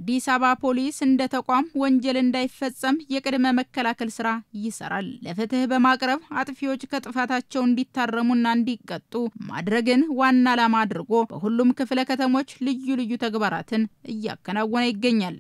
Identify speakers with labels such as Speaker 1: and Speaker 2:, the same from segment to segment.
Speaker 1: የአዲስ አበባ ፖሊስ እንደ ተቋም ወንጀል እንዳይፈጸም የቅድመ መከላከል ስራ ይሰራል። ለፍትህ በማቅረብ አጥፊዎች ከጥፋታቸው እንዲታረሙና እንዲቀጡ ማድረግን ዋና ዓላማ አድርጎ በሁሉም ክፍለ ከተሞች ልዩ ልዩ ተግባራትን እያከናወነ ይገኛል።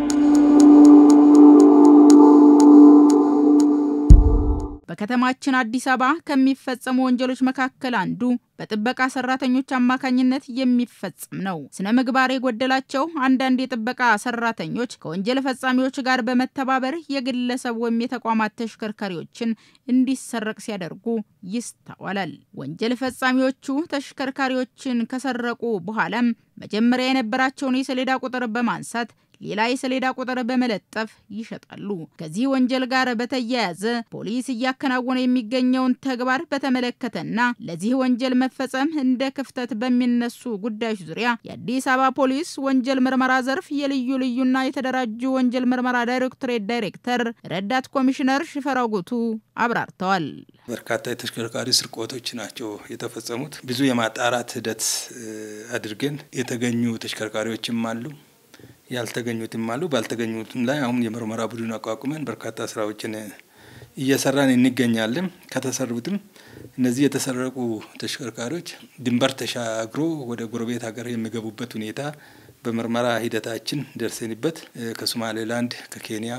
Speaker 1: በከተማችን አዲስ አበባ ከሚፈጸሙ ወንጀሎች መካከል አንዱ በጥበቃ ሰራተኞች አማካኝነት የሚፈጸም ነው። ስነ ምግባር የጎደላቸው አንዳንድ የጥበቃ ሰራተኞች ከወንጀል ፈጻሚዎች ጋር በመተባበር የግለሰብ ወይም የተቋማት ተሽከርካሪዎችን እንዲሰረቅ ሲያደርጉ ይስተዋላል። ወንጀል ፈጻሚዎቹ ተሽከርካሪዎችን ከሰረቁ በኋላም መጀመሪያ የነበራቸውን የሰሌዳ ቁጥር በማንሳት ሌላ የሰሌዳ ቁጥር በመለጠፍ ይሸጣሉ። ከዚህ ወንጀል ጋር በተያያዘ ፖሊስ እያከናወነ የሚገኘውን ተግባር በተመለከተና ለዚህ ወንጀል መፈጸም እንደ ክፍተት በሚነሱ ጉዳዮች ዙሪያ የአዲስ አበባ ፖሊስ ወንጀል ምርመራ ዘርፍ የልዩ ልዩና የተደራጁ ወንጀል ምርመራ ዳይሬክቶሬት ዳይሬክተር ረዳት ኮሚሽነር ሽፈራው ጉቱ አብራርተዋል።
Speaker 2: በርካታ የተሽከርካሪ ስርቆቶች ናቸው የተፈጸሙት። ብዙ የማጣራት ሂደት አድርገን የተገኙ ተሽከርካሪዎችም አሉ ያልተገኙትም አሉ። ባልተገኙትም ላይ አሁን የምርመራ ቡድን አቋቁመን በርካታ ስራዎችን እየሰራን እንገኛለን። ከተሰሩትም እነዚህ የተሰረቁ ተሽከርካሪዎች ድንበር ተሻግሮ ወደ ጎረቤት ሀገር የሚገቡበት ሁኔታ በምርመራ ሂደታችን ደርሰንበት ከሶማሌላንድ፣ ከኬንያ፣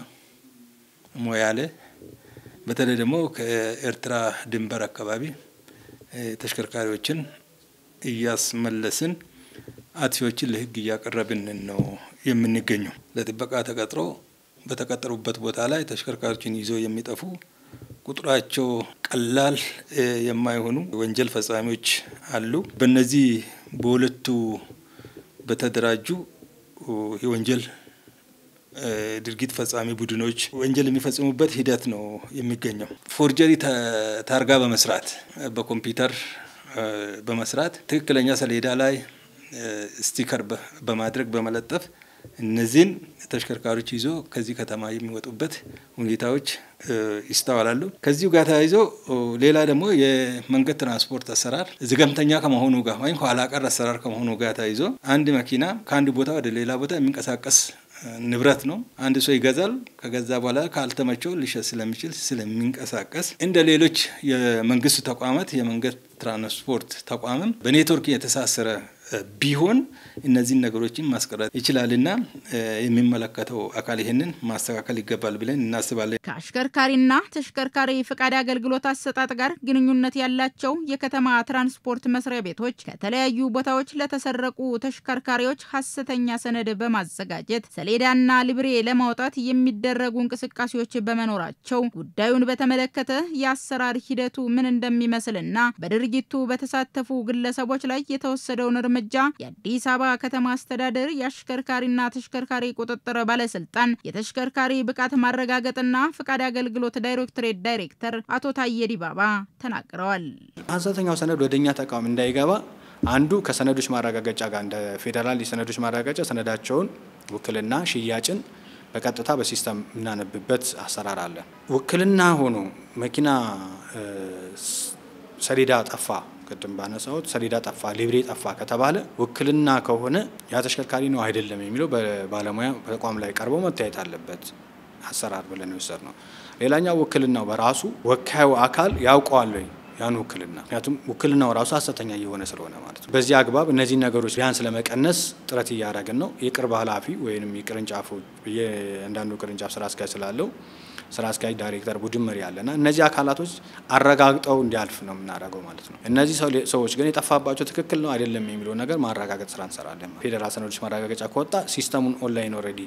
Speaker 2: ሞያሌ በተለይ ደግሞ ከኤርትራ ድንበር አካባቢ ተሽከርካሪዎችን እያስመለስን አጥፊዎችን ለሕግ እያቀረብን ነው የምንገኘው። ለጥበቃ ተቀጥሮ በተቀጠሩበት ቦታ ላይ ተሽከርካሪዎችን ይዞ የሚጠፉ ቁጥራቸው ቀላል የማይሆኑ ወንጀል ፈጻሚዎች አሉ። በእነዚህ በሁለቱ በተደራጁ የወንጀል ድርጊት ፈጻሚ ቡድኖች ወንጀል የሚፈጽሙበት ሂደት ነው የሚገኘው። ፎርጀሪ ታርጋ በመስራት በኮምፒውተር በመስራት ትክክለኛ ሰሌዳ ላይ ስቲከር በማድረግ በመለጠፍ እነዚህን ተሽከርካሪዎች ይዞ ከዚህ ከተማ የሚወጡበት ሁኔታዎች ይስተዋላሉ። ከዚሁ ጋር ተያይዞ ሌላ ደግሞ የመንገድ ትራንስፖርት አሰራር ዝገምተኛ ከመሆኑ ጋር ወይም ኋላ ቀር አሰራር ከመሆኑ ጋር ተያይዞ አንድ መኪና ከአንድ ቦታ ወደ ሌላ ቦታ የሚንቀሳቀስ ንብረት ነው። አንድ ሰው ይገዛል። ከገዛ በኋላ ካልተመቸው ሊሸጥ ስለሚችል ስለሚንቀሳቀስ እንደ ሌሎች የመንግስት ተቋማት የመንገድ ትራንስፖርት ተቋምም በኔትወርክ የተሳሰረ ቢሆን እነዚህን ነገሮችን ማስቀረት ይችላልና የሚመለከተው አካል ይህንን ማስተካከል ይገባል ብለን እናስባለን።
Speaker 1: ከአሽከርካሪና ተሽከርካሪ ፈቃድ አገልግሎት አሰጣጥ ጋር ግንኙነት ያላቸው የከተማ ትራንስፖርት መስሪያ ቤቶች ከተለያዩ ቦታዎች ለተሰረቁ ተሽከርካሪዎች ሀሰተኛ ሰነድ በማዘጋጀት ሰሌዳና ልብሬ ለማውጣት የሚደረጉ እንቅስቃሴዎች በመኖራቸው ጉዳዩን በተመለከተ የአሰራር ሂደቱ ምን እንደሚመስልና በድርጊቱ በተሳተፉ ግለሰቦች ላይ የተወሰደውን እርምጃ የአዲስ አበባ ከተማ አስተዳደር የአሽከርካሪና ተሽከርካሪ ቁጥጥር ባለስልጣን የተሽከርካሪ ብቃት ማረጋገጥና ፍቃድ አገልግሎት ዳይሬክቶሬት ዳይሬክተር አቶ ታየ ዲባባ ተናግረዋል።
Speaker 3: ሀሰተኛው ሰነድ ወደ እኛ ተቋም እንዳይገባ አንዱ ከሰነዶች ማረጋገጫ ጋር እንደ ፌዴራል የሰነዶች ማረጋገጫ ሰነዳቸውን ውክልና፣ ሽያጭን በቀጥታ በሲስተም የምናነብበት አሰራር አለ። ውክልና ሆኖ መኪና ሰሌዳ ጠፋ ቅድም ባነሳሁት ሰሌዳ ጠፋ፣ ሊብሬ ጠፋ ከተባለ ውክልና ከሆነ ያ ተሽከርካሪ ነው አይደለም የሚለው በባለሙያ በተቋም ላይ ቀርቦ መታየት አለበት። አሰራር ብለን የወሰድ ነው። ሌላኛው ውክልናው በራሱ ወካዩ አካል ያውቀዋል ወይ ያን ውክልና፣ ምክንያቱም ውክልናው ራሱ ሀሰተኛ እየሆነ ስለሆነ ማለት ነው። በዚህ አግባብ እነዚህን ነገሮች ቢያንስ ለመቀነስ ጥረት እያደረግን ነው። የቅርብ ኃላፊ ወይም የቅርንጫፉ የእያንዳንዱ ቅርንጫፍ ስራ አስኪያጅ ስላለው ስራ አስኪያጅ ዳይሬክተር ቡድን መሪ ያለና እነዚህ አካላቶች አረጋግጠው እንዲያልፍ ነው የምናደርገው ማለት ነው። እነዚህ ሰዎች ግን የጠፋባቸው ትክክል ነው አይደለም የሚለው ነገር ማረጋገጥ ስራ እንሰራለን። ፌዴራል ሰነዶች ማረጋገጫ ከወጣ ሲስተሙን ኦንላይን ኦልሬዲ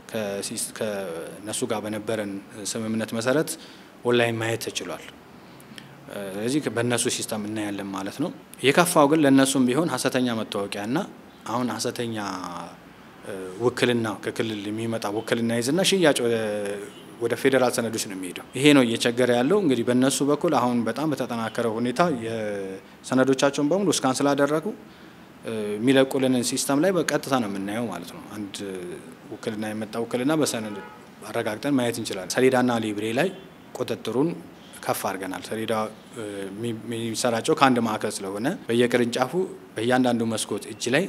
Speaker 3: ከነሱ ጋር በነበረን ስምምነት መሰረት ኦንላይን ማየት ተችሏል። ስለዚህ በእነሱ ሲስተም እናያለን ማለት ነው። የከፋው ግን ለእነሱም ቢሆን ሀሰተኛ መታወቂያና አሁን ሀሰተኛ ውክልና ከክልል የሚመጣ ውክልና ይዝና ሽያጭ ወደ ፌዴራል ሰነዶች ነው የሚሄደው። ይሄ ነው እየቸገረ ያለው። እንግዲህ በእነሱ በኩል አሁን በጣም በተጠናከረ ሁኔታ የሰነዶቻቸውን በሙሉ እስካን ስላደረጉ የሚለቁልንን ሲስተም ላይ በቀጥታ ነው የምናየው ማለት ነው። አንድ ውክልና የመጣ ውክልና በሰነድ አረጋግጠን ማየት እንችላለን። ሰሌዳና ሊብሬ ላይ ቁጥጥሩን ከፍ አድርገናል። ሰሌዳ የሚሰራጨው ከአንድ ማዕከል ስለሆነ በየቅርንጫፉ በእያንዳንዱ መስኮት እጅ ላይ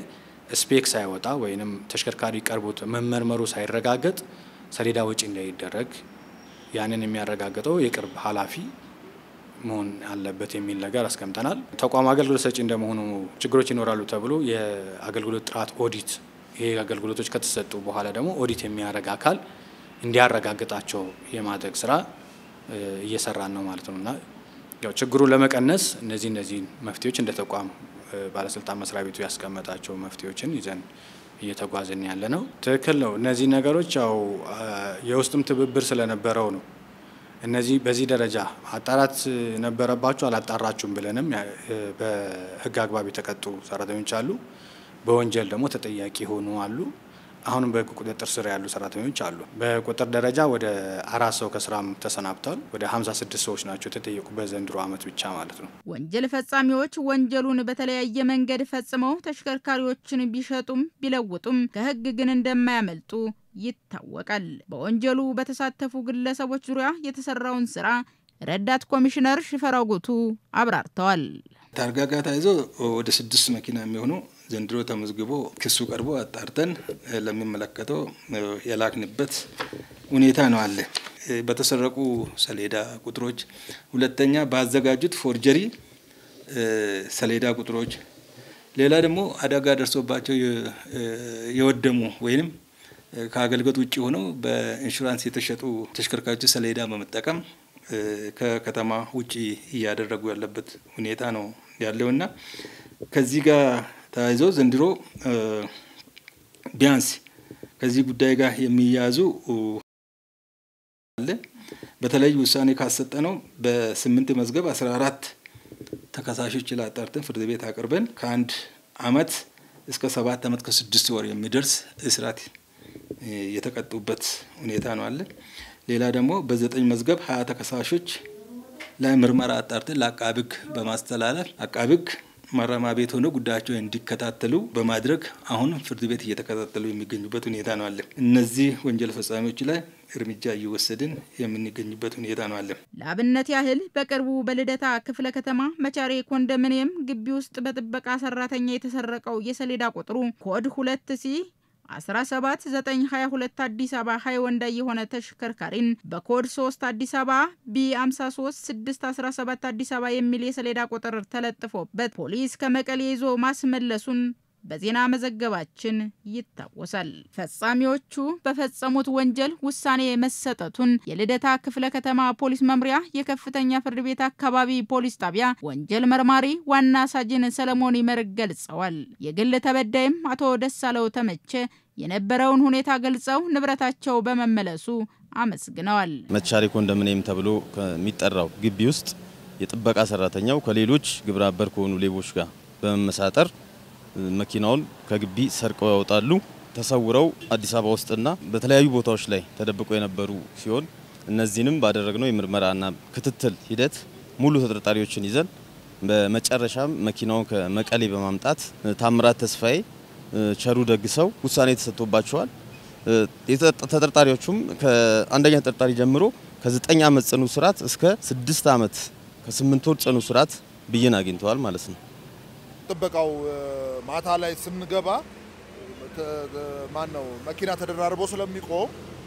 Speaker 3: ስፔክ ሳይወጣ ወይም ተሽከርካሪ ቀርቦት መመርመሩ ሳይረጋገጥ ሰሌዳ ወጪ እንዳይደረግ ያንን የሚያረጋግጠው የቅርብ ኃላፊ መሆን አለበት የሚል ነገር አስቀምጠናል። ተቋም አገልግሎት ሰጪ እንደመሆኑ ችግሮች ይኖራሉ ተብሎ የአገልግሎት ጥራት ኦዲት ይሄ አገልግሎቶች ከተሰጡ በኋላ ደግሞ ኦዲት የሚያደርግ አካል እንዲያረጋግጣቸው የማድረግ ስራ እየሰራን ነው ማለት ነው እና ያው ችግሩን ለመቀነስ እነዚህ እነዚህን መፍትሄዎች እንደ ተቋም ባለስልጣን መስሪያ ቤቱ ያስቀመጣቸው መፍትሄዎችን ይዘን እየተጓዝን ያለ ነው። ትክክል ነው። እነዚህ ነገሮች ያው የውስጥም ትብብር ስለነበረው ነው። እነዚህ በዚህ ደረጃ ማጣራት ነበረባችሁ አላጣራችሁም ብለንም በህግ አግባብ የተቀጡ ሰራተኞች አሉ። በወንጀል ደግሞ ተጠያቂ የሆኑ አሉ። አሁንም በህግ ቁጥጥር ስር ያሉ ሰራተኞች አሉ። በቁጥር ደረጃ ወደ አራት ሰው ከስራም ተሰናብቷል። ወደ 56 ሰዎች ናቸው የተጠየቁ በዘንድሮ ዓመት ብቻ ማለት ነው።
Speaker 1: ወንጀል ፈጻሚዎች ወንጀሉን በተለያየ መንገድ ፈጽመው ተሽከርካሪዎችን ቢሸጡም ቢለውጡም ከህግ ግን እንደማያመልጡ ይታወቃል። በወንጀሉ በተሳተፉ ግለሰቦች ዙሪያ የተሰራውን ስራ ረዳት ኮሚሽነር ሽፈራው ጉቱ አብራርተዋል።
Speaker 2: ታርጋ ጋር ተያይዞ ወደ ስድስት መኪና የሚሆኑ ዘንድሮ ተመዝግቦ ክሱ ቀርቦ አጣርተን ለሚመለከተው የላክንበት ሁኔታ ነው አለ። በተሰረቁ ሰሌዳ ቁጥሮች፣ ሁለተኛ ባዘጋጁት ፎርጀሪ ሰሌዳ ቁጥሮች፣ ሌላ ደግሞ አደጋ ደርሶባቸው የወደሙ ወይም ከአገልግሎት ውጭ ሆነው በኢንሹራንስ የተሸጡ ተሽከርካሪዎች ሰሌዳ በመጠቀም ከከተማ ውጭ እያደረጉ ያለበት ሁኔታ ነው ያለውና ከዚህ ጋር ተያይዞ ዘንድሮ ቢያንስ ከዚህ ጉዳይ ጋር የሚያያዙ አለ። በተለይ ውሳኔ ካሰጠ ነው በስምንት መዝገብ አስራ አራት ተከሳሾች ላጣርተን ፍርድ ቤት አቅርበን ከአንድ አመት እስከ ሰባት አመት ከስድስት ወር የሚደርስ እስራት የተቀጡበት ሁኔታ ነው አለ። ሌላ ደግሞ በዘጠኝ መዝገብ ሀያ ተከሳሾች ላይ ምርመራ አጣርተን ለአቃቤ ሕግ በማስተላለፍ አቃቤ ሕግ ማረሚያ ቤት ሆነው ጉዳያቸው እንዲከታተሉ በማድረግ አሁን ፍርድ ቤት እየተከታተሉ የሚገኙበት ሁኔታ ነው አለ። እነዚህ ወንጀል ፈጻሚዎች ላይ እርምጃ እየወሰድን የምንገኝበት ሁኔታ ነው አለ።
Speaker 1: ለአብነት ያህል በቅርቡ በልደታ ክፍለ ከተማ መቻሬ ኮንዶሚኒየም ግቢ ውስጥ በጥበቃ ሰራተኛ የተሰረቀው የሰሌዳ ቁጥሩ ኮድ ሁለት ሲ 17922 አዲስ አበባ ሃይወንዳይ የሆነ ተሽከርካሪን በኮድ 3 አዲስ አበባ ቢ 53617 አዲስ አበባ የሚል የሰሌዳ ቁጥር ተለጥፎበት ፖሊስ ከመቀሌ ይዞ ማስመለሱን በዜና መዘገባችን ይታወሳል። ፈጻሚዎቹ በፈጸሙት ወንጀል ውሳኔ መሰጠቱን የልደታ ክፍለ ከተማ ፖሊስ መምሪያ የከፍተኛ ፍርድ ቤት አካባቢ ፖሊስ ጣቢያ ወንጀል መርማሪ ዋና ሳጅን ሰለሞን ይመር ገልጸዋል። የግል ተበዳይም አቶ ደሳለው ተመቸ የነበረውን ሁኔታ ገልጸው ንብረታቸው በመመለሱ አመስግነዋል።
Speaker 4: መቻሬ ኮንዶሚኒየም ተብሎ ከሚጠራው ግቢ ውስጥ የጥበቃ ሰራተኛው ከሌሎች ግብረ አበር ከሆኑ ሌቦች ጋር በመመሳጠር መኪናውን ከግቢ ሰርቀው ያወጣሉ። ተሰውረው አዲስ አበባ ውስጥና በተለያዩ ቦታዎች ላይ ተደብቀው የነበሩ ሲሆን እነዚህንም ባደረግነው የምርመራና ክትትል ሂደት ሙሉ ተጠርጣሪዎችን ይዘን በመጨረሻም መኪናውን ከመቀሌ በማምጣት ታምራት ተስፋዬ፣ ቸሩ ደግሰው ውሳኔ ተሰጥቶባቸዋል። ተጠርጣሪዎቹም ከአንደኛ ተጠርጣሪ ጀምሮ ከዘጠኝ ዓመት ጽኑ እስራት እስከ ስድስት ዓመት ከስምንት ወር ጽኑ እስራት ብይን አግኝተዋል ማለት ነው።
Speaker 5: ጥበቃው ማታ ላይ ስንገባ ማን ነው መኪና ተደራርቦ ስለሚቆም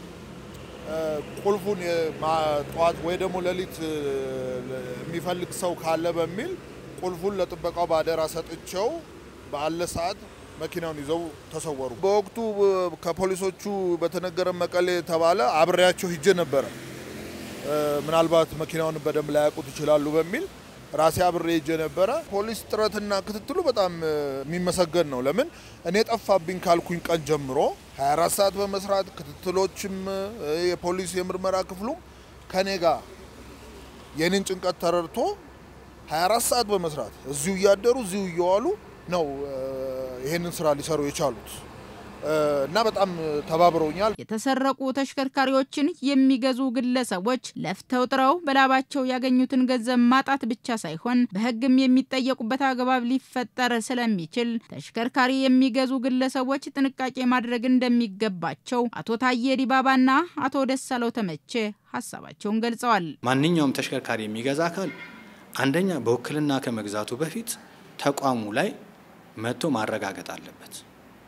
Speaker 5: ቁልፉን ጠዋት ወይ ደግሞ ሌሊት የሚፈልግ ሰው ካለ በሚል ቁልፉን ለጥበቃው ባደራ ሰጥቸው ባለ ሰዓት መኪናውን ይዘው ተሰወሩ። በወቅቱ ከፖሊሶቹ በተነገረ መቀሌ ተባለ። አብሬያቸው ሂጄ ነበረ። ምናልባት መኪናውን በደንብ ላያውቁት ይችላሉ በሚል ራሴ አብሬ ሄጄ ነበረ። ፖሊስ ጥረትና ክትትሉ በጣም የሚመሰገን ነው። ለምን እኔ ጠፋብኝ ካልኩኝ ቀን ጀምሮ 24 ሰዓት በመስራት ክትትሎችም የፖሊስ የምርመራ ክፍሉም ከኔ ጋር የኔን ጭንቀት ተረድቶ 24 ሰዓት በመስራት እዚሁ እያደሩ እዚሁ እየዋሉ ነው ይሄንን ስራ ሊሰሩ የቻሉት እና በጣም ተባብረውኛል።
Speaker 1: የተሰረቁ ተሽከርካሪዎችን የሚገዙ ግለሰቦች ለፍተው ጥረው በላባቸው ያገኙትን ገንዘብ ማጣት ብቻ ሳይሆን በሕግም የሚጠየቁበት አግባብ ሊፈጠር ስለሚችል ተሽከርካሪ የሚገዙ ግለሰቦች ጥንቃቄ ማድረግ እንደሚገባቸው አቶ ታዬ ዲባባና አቶ ደሳለው ተመቼ ሀሳባቸውን ገልጸዋል።
Speaker 3: ማንኛውም ተሽከርካሪ የሚገዛ አካል አንደኛ በውክልና ከመግዛቱ በፊት ተቋሙ ላይ መጥቶ ማረጋገጥ አለበት።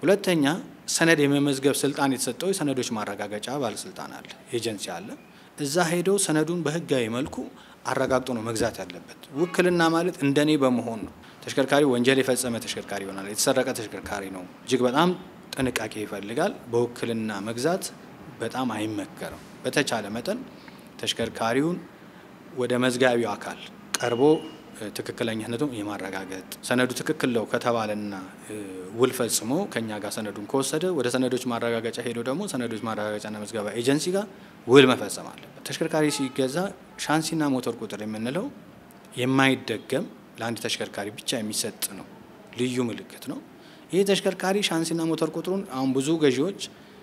Speaker 3: ሁለተኛ ሰነድ የመመዝገብ ስልጣን የተሰጠው የሰነዶች ማረጋገጫ ባለስልጣን አለ፣ ኤጀንሲ አለ። እዛ ሄደው ሰነዱን በህጋዊ መልኩ አረጋግጦ ነው መግዛት ያለበት። ውክልና ማለት እንደኔ በመሆን ነው። ተሽከርካሪ ወንጀል የፈጸመ ተሽከርካሪ ይሆናል፣ የተሰረቀ ተሽከርካሪ ነው። እጅግ በጣም ጥንቃቄ ይፈልጋል። በውክልና መግዛት በጣም አይመከርም። በተቻለ መጠን ተሽከርካሪውን ወደ መዝጋቢው አካል ቀርቦ ትክክለኛነቱን የማረጋገጥ ሰነዱ ትክክል ነው ከተባለና ውል ፈጽሞ ከኛ ጋር ሰነዱን ከወሰደ ወደ ሰነዶች ማረጋገጫ ሄዶ ደግሞ ሰነዶች ማረጋገጫና መዝገባ ኤጀንሲ ጋር ውል መፈጸም አለበት። ተሽከርካሪ ሲገዛ ሻንሲና ሞተር ቁጥር የምንለው የማይደገም ለአንድ ተሽከርካሪ ብቻ የሚሰጥ ነው፣ ልዩ ምልክት ነው። ይህ ተሽከርካሪ ሻንሲና ሞተር ቁጥሩን አሁን ብዙ ገዢዎች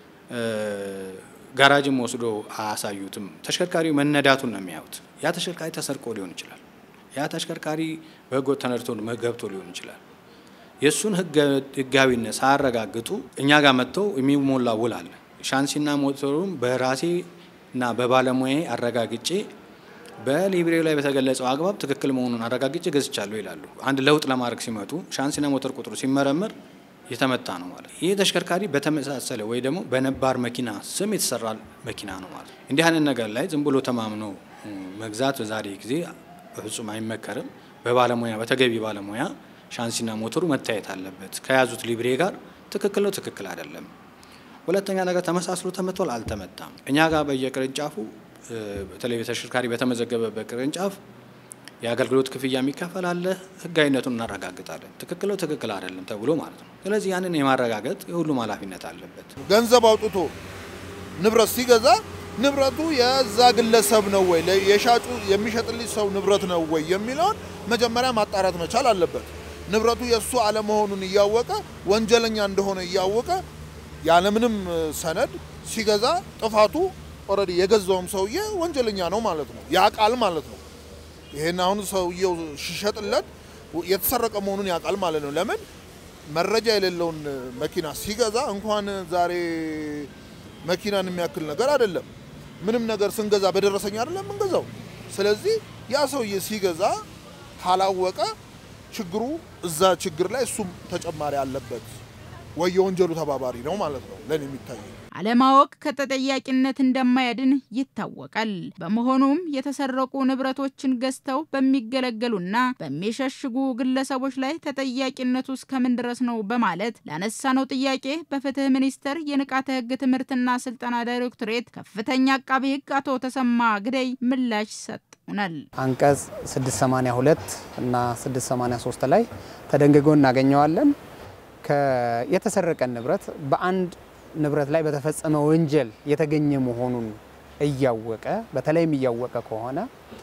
Speaker 3: ጋራጅም ወስዶ አያሳዩትም። ተሽከርካሪው መነዳቱን ነው የሚያዩት። ያ ተሽከርካሪ ተሰርቆ ሊሆን ይችላል። ያ ተሽከርካሪ በህገወጥ ተነድቶ ገብቶ ሊሆን ይችላል። የእሱን ህጋዊነት ሳያረጋግጡ እኛ ጋር መጥተው የሚሞላ ውል አለ። ሻንሲና ሞተሩን በራሴ እና በባለሙያ አረጋግጬ በሊብሬው ላይ በተገለጸው አግባብ ትክክል መሆኑን አረጋግጬ ገዝቻለሁ ይላሉ። አንድ ለውጥ ለማድረግ ሲመጡ ሻንሲና ሞተር ቁጥሩ ሲመረመር የተመታ ነው ማለት። ይህ ተሽከርካሪ በተመሳሰለ ወይ ደግሞ በነባር መኪና ስም የተሰራ መኪና ነው ማለት። እንዲህ አይነት ነገር ላይ ዝም ብሎ ተማምኖ መግዛት በዛሬ ጊዜ በፍጹም አይመከርም። በባለሙያ በተገቢ ባለሙያ ሻንሲና ሞተሩ መታየት አለበት። ከያዙት ሊብሬ ጋር ትክክል ነው፣ ትክክል አይደለም። ሁለተኛ ነገር ተመሳስሎ ተመቷል፣ አልተመታም። እኛ ጋር በየቅርንጫፉ በተለይ ተሽከርካሪ በተመዘገበበት ቅርንጫፍ የአገልግሎት ክፍያ የሚከፈል አለ። ህጋዊነቱን እናረጋግጣለን። ትክክል ነው፣ ትክክል አይደለም ተብሎ ማለት ነው። ስለዚህ ያንን የማረጋገጥ የሁሉም ኃላፊነት አለበት።
Speaker 5: ገንዘብ አውጥቶ ንብረት ሲገዛ ንብረቱ የዛ ግለሰብ ነው ወይ የሻጩ የሚሸጥልኝ ሰው ንብረት ነው ወይ የሚለውን መጀመሪያ ማጣራት መቻል አለበት። ንብረቱ የእሱ አለመሆኑን እያወቀ ወንጀለኛ እንደሆነ እያወቀ ያለምንም ሰነድ ሲገዛ ጥፋቱ ኦልሬዲ የገዛውም ሰውዬ ወንጀለኛ ነው ማለት ነው፣ ያውቃል ማለት ነው። ይሄን አሁን ሰውየው ሲሸጥለት የተሰረቀ መሆኑን ያውቃል ማለት ነው። ለምን መረጃ የሌለውን መኪና ሲገዛ እንኳን ዛሬ መኪናን የሚያክል ነገር አይደለም ምንም ነገር ስንገዛ በደረሰኝ አይደለም የምንገዛው። ስለዚህ ያ ሰውዬ ሲገዛ ካላወቀ ችግሩ እዛ ችግር ላይ እሱም ተጨማሪ አለበት ወይ የወንጀሉ ተባባሪ ነው ማለት ነው ለኔ የሚታየው።
Speaker 1: አለማወቅ ከተጠያቂነት እንደማያድን ይታወቃል። በመሆኑም የተሰረቁ ንብረቶችን ገዝተው በሚገለገሉና በሚሸሽጉ ግለሰቦች ላይ ተጠያቂነቱ እስከምን ድረስ ነው በማለት ላነሳነው ጥያቄ በፍትህ ሚኒስቴር የንቃተ ህግ ትምህርትና ስልጠና ዳይሬክቶሬት ከፍተኛ አቃቢ ህግ አቶ ተሰማ ግደይ ምላሽ ሰጥተውናል።
Speaker 6: አንቀጽ 682 እና 683 ላይ ተደንግጎ እናገኘዋለን። የተሰረቀን ንብረት በአንድ ንብረት ላይ በተፈጸመ ወንጀል የተገኘ መሆኑን እያወቀ በተለይም እያወቀ ከሆነ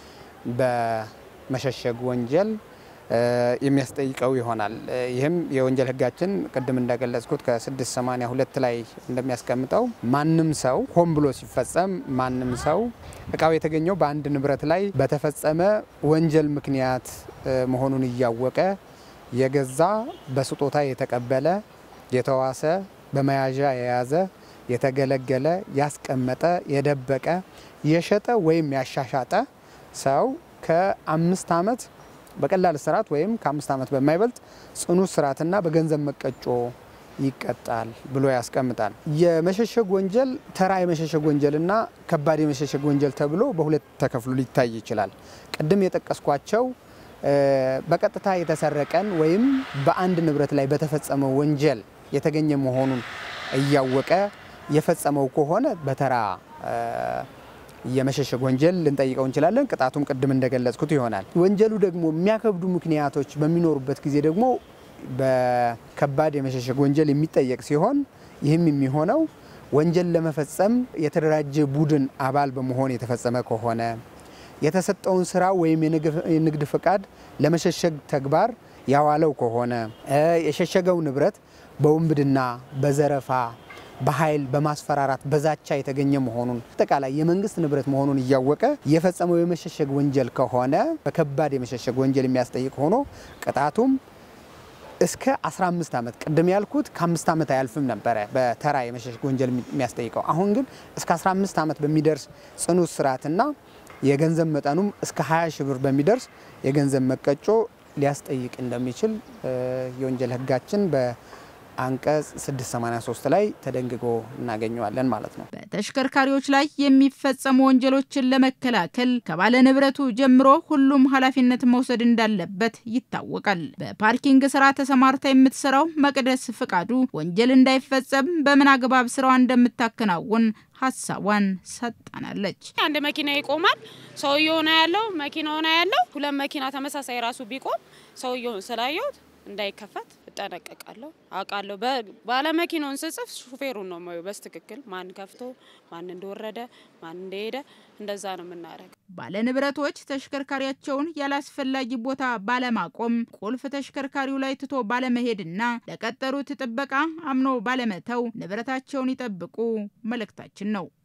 Speaker 6: በመሸሸግ ወንጀል የሚያስጠይቀው ይሆናል። ይህም የወንጀል ህጋችን ቅድም እንደገለጽኩት ከ682 ላይ እንደሚያስቀምጠው ማንም ሰው ሆን ብሎ ሲፈጸም ማንም ሰው እቃው የተገኘው በአንድ ንብረት ላይ በተፈጸመ ወንጀል ምክንያት መሆኑን እያወቀ የገዛ በስጦታ የተቀበለ የተዋሰ በመያዣ የያዘ የተገለገለ ያስቀመጠ የደበቀ የሸጠ ወይም ያሻሻጠ ሰው ከአምስት ዓመት በቀላል እስራት ወይም ከአምስት ዓመት በማይበልጥ ጽኑ እስራትና በገንዘብ መቀጮ ይቀጣል ብሎ ያስቀምጣል። የመሸሸግ ወንጀል ተራ የመሸሸግ ወንጀልና ከባድ የመሸሸግ ወንጀል ተብሎ በሁለት ተከፍሎ ሊታይ ይችላል። ቅድም የጠቀስኳቸው በቀጥታ የተሰረቀን ወይም በአንድ ንብረት ላይ በተፈጸመ ወንጀል የተገኘ መሆኑን እያወቀ የፈጸመው ከሆነ በተራ የመሸሸግ ወንጀል ልንጠይቀው እንችላለን። ቅጣቱም ቅድም እንደገለጽኩት ይሆናል። ወንጀሉ ደግሞ የሚያከብዱ ምክንያቶች በሚኖሩበት ጊዜ ደግሞ በከባድ የመሸሸግ ወንጀል የሚጠየቅ ሲሆን ይህም የሚሆነው ወንጀል ለመፈጸም የተደራጀ ቡድን አባል በመሆን የተፈጸመ ከሆነ የተሰጠውን ስራ ወይም የንግድ ፍቃድ ለመሸሸግ ተግባር ያዋለው ከሆነ የሸሸገው ንብረት በውንብድና፣ በዘረፋ፣ በኃይል፣ በማስፈራራት፣ በዛቻ የተገኘ መሆኑን አጠቃላይ የመንግስት ንብረት መሆኑን እያወቀ የፈጸመው የመሸሸግ ወንጀል ከሆነ በከባድ የመሸሸግ ወንጀል የሚያስጠይቅ ሆኖ ቅጣቱም እስከ 15 ዓመት ቅድም ያልኩት ከአምስት ዓመት አያልፍም ነበረ በተራ የመሸሸግ ወንጀል የሚያስጠይቀው። አሁን ግን እስከ 15 ዓመት በሚደርስ ጽኑ እስራትና የገንዘብ መጠኑም እስከ 20 ሺህ ብር በሚደርስ የገንዘብ መቀጮ ሊያስጠይቅ እንደሚችል የወንጀል ህጋችን አንቀጽ 683 ላይ ተደንግጎ እናገኘዋለን ማለት ነው።
Speaker 1: በተሽከርካሪዎች ላይ የሚፈጸሙ ወንጀሎችን ለመከላከል ከባለ ንብረቱ ጀምሮ ሁሉም ኃላፊነት መውሰድ እንዳለበት ይታወቃል። በፓርኪንግ ስራ ተሰማርታ የምትሰራው መቅደስ ፍቃዱ ወንጀል እንዳይፈጸም በምን አግባብ ስራዋ እንደምታከናውን ሀሳቧን ሰጣናለች።
Speaker 7: አንድ መኪና ይቆማል። ሰውየው ነው ያለው፣ መኪናው ነው ያለው። ሁለት መኪና ተመሳሳይ ራሱ ቢቆም ሰውየውን ስላየሁት እንዳይከፈት እጠነቀቃለሁ፣ አውቃለሁ። ባለመኪናውን ስጽፍ ሹፌሩን ነው የማየው በስትክክል ማን ከፍቶ ማን እንደወረደ ማን እንደሄደ እንደዛ ነው የምናደርገው።
Speaker 1: ባለ ንብረቶች ተሽከርካሪያቸውን ያላስፈላጊ ቦታ ባለማቆም ቁልፍ ተሽከርካሪው ላይ ትቶ ባለመሄድና ለቀጠሩት ጥበቃ አምኖ ባለመተው ንብረታቸውን ይጠብቁ መልእክታችን ነው።